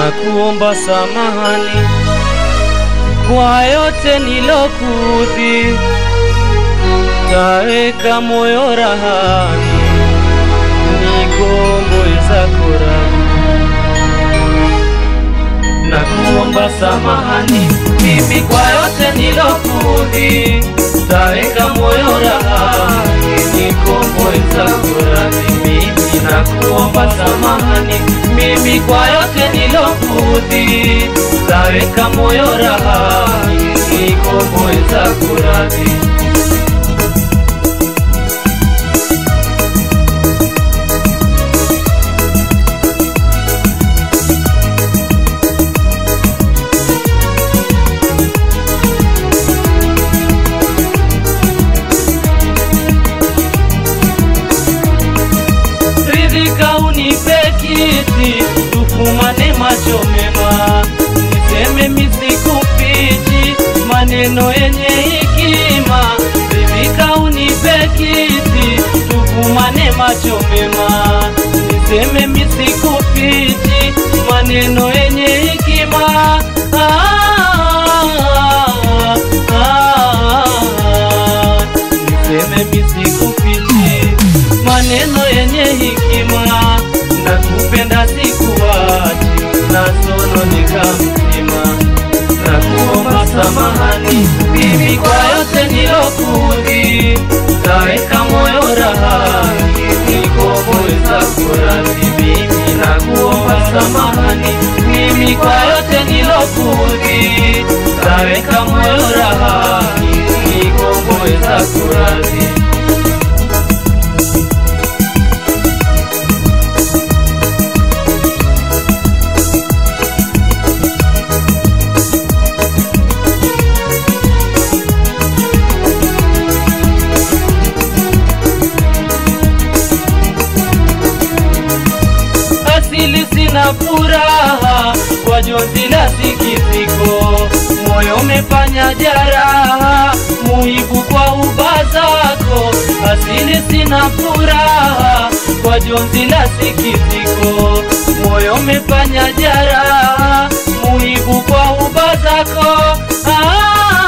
na kuomba samahani kwa yote nilokuudhi, taweka moyo rahani, nigomboe zako radhi na kuomba samahani mimi kwa yote nilokuudhi, taweka moyo rahani, nikomboe zako radhi mimi na kuomba samahani mimi kwa yote nilokuudhi, taweka moyo rahani, nikomboe zako radhi ridhika unipe kiti tufumane macho mema niseme misikufichi maneno yenye hekima ridhika unipe kiti tufumane macho mema niseme misikufichi maneno yenye hekima ah, ah, ah, niseme misikufichi maneno yenye hekima na kupenda sikuwachi na sono nikamzima na kuomba samahani mimi kwa yote nilokuudhi, taweka moyo rahani, nikomoe zako radhi mimi na kuomba samahani mimi kwa yote nilokuudhi, taweka moyo rahani, nikomoe zako radhi asili sina furaha kwa jonzi la sikitiko, moyo umefanya jaraha muhibu kwa uba zako. Asili sina furaha kwa jonzi la sikitiko, moyo umefanya jaraha muhibu kwa uba zako. Ah,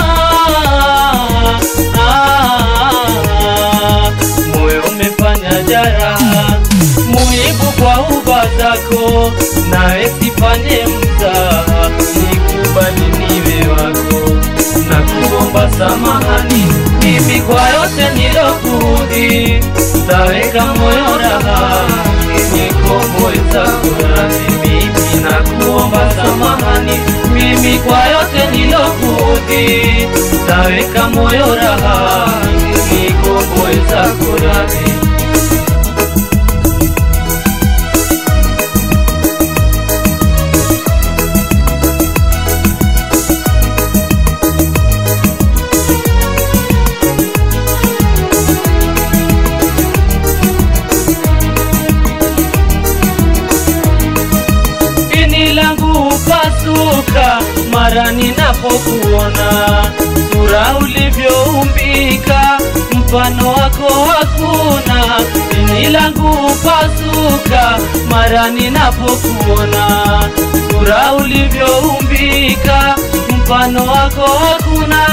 ah, ah, moyo umefanya jaraha muhibu kwa uba zako, nawe sifanye mzaha, nikubali niwe wako na kuomba samahani mimi kwa yote nilokuudhi, taweka moyo rahani, nikomboe zako radhi mimi na kuomba samahani mimi kwa yote nilokuudhi, taweka moyo rahani, nikomboe zako radhi ini langu upasuka mara ninapokuona, sura ulivyoumbika, mfano wako hakuna. Ini langu upasuka mara ninapokuona, sura ulivyoumbika, mfano wako hakuna.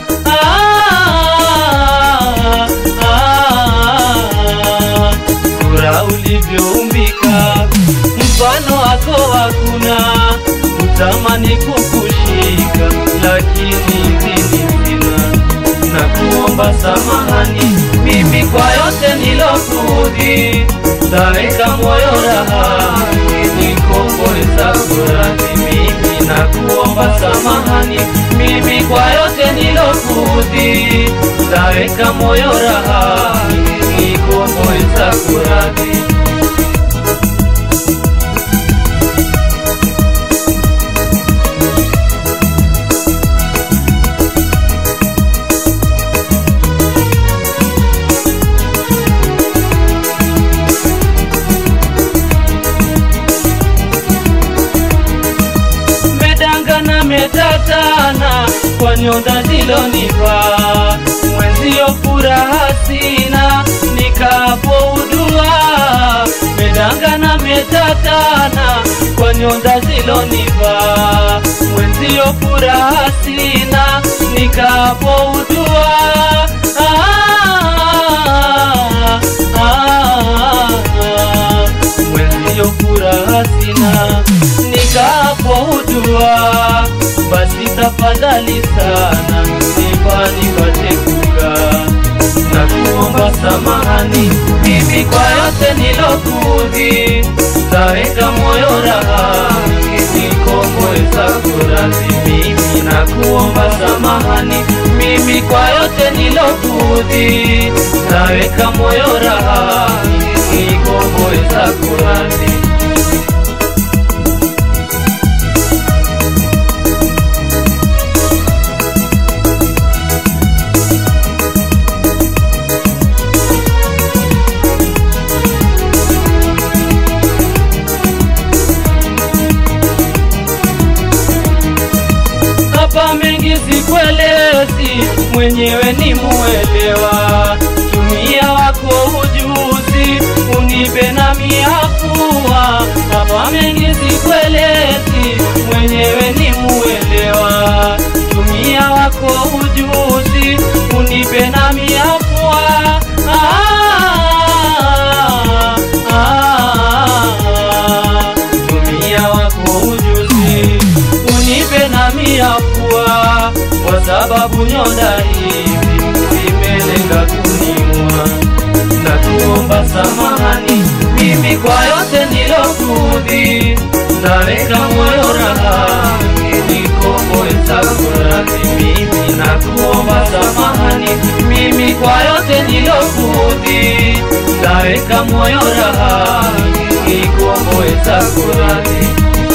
Ah, ah, sura ulivyoumbika mfano wako hakuna, utamani kukushika, lakini idhini sina, na kuomba samahani mimi kwa yote nilokuudhi, taweka moyo rahani, nikomboe zako radhi mimi, na kuomba samahani mimi kwa yote nilokuudhi, taweka moyo rahani, nikomboe zako radhi medangana metatana kwa nyonda zilonivaa mwenzio furaha sina nikapoudua medangana metatana kwa nyonda zilonivaa mwenzio furaha sina nikapoudua ah, ah, ah, mwenzio furaha sina nikapoudua basi tafadhali sana nipa nipate kukaa na kuomba samahani mimi kwa yote nilokuudhi, taweka moyo raha nikomboeza kuradhi mimi na kuomba samahani mimi kwa yote nilokuudhi, taweka moyo raha nikomboeza kuradhi hapa mengi sikuelezi, mwenyewe ni muelewa. Tumia wako ujuzi, unipe na miafua. Hapa mengi sikuelezi, mwenyewe ni muelewa. Tumia wako ujuzi, unipe na miafua. Ah, ah, ah, tumia wako ujuzi unipe na miafua, kwa sababu nyonda hivi zimelenga kuniua. Na kuomba samahani mimi kwa yote nilokuudhi, naweka moyo raha nikomboeza kuradhi mimi. Na kuomba samahani mimi kwa yote nilokuudhi, naweka moyo raha nikomboeza kuradhi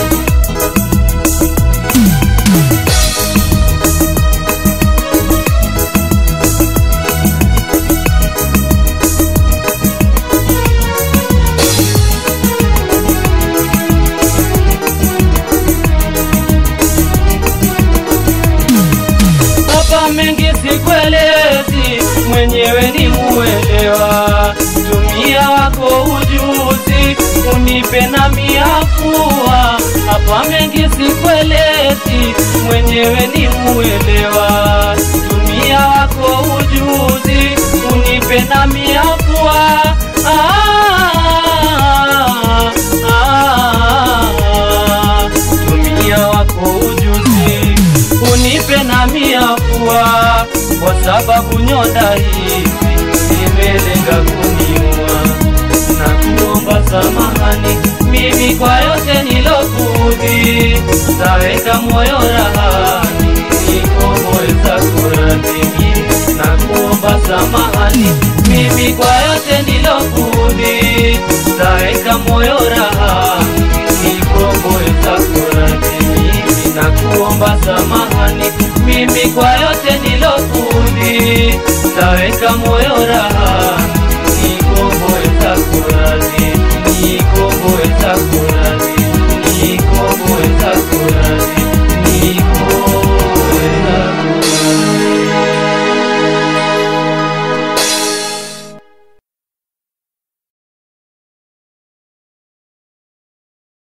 hapa mengi sikuelezi, mwenyewe ni muelewa. Tumia wako ujuzi, unipe na miafua. Hapa mengi sikuelezi, mwenyewe ni muelewa. Tumia wako ujuzi, unipe na miafua. Ah, ah, ah, tumia wako ujuzi unipe na miafua, kwa sababu nyonda hizi zimelenga kuniua. Na kuomba samahani mimi kwa yote nilokuudhi, taweka moyo rahani nikomboeza kuradhi mimi. Na kuomba samahani mimi kwa yote nilokuudhi, taweka moyo rahani nikomboeza kuradhi mimi na kuomba samahani mimi kwa yote nilokuudhi, taweka moyo raha nikomboeza kuradhi nikomboeza kuradhi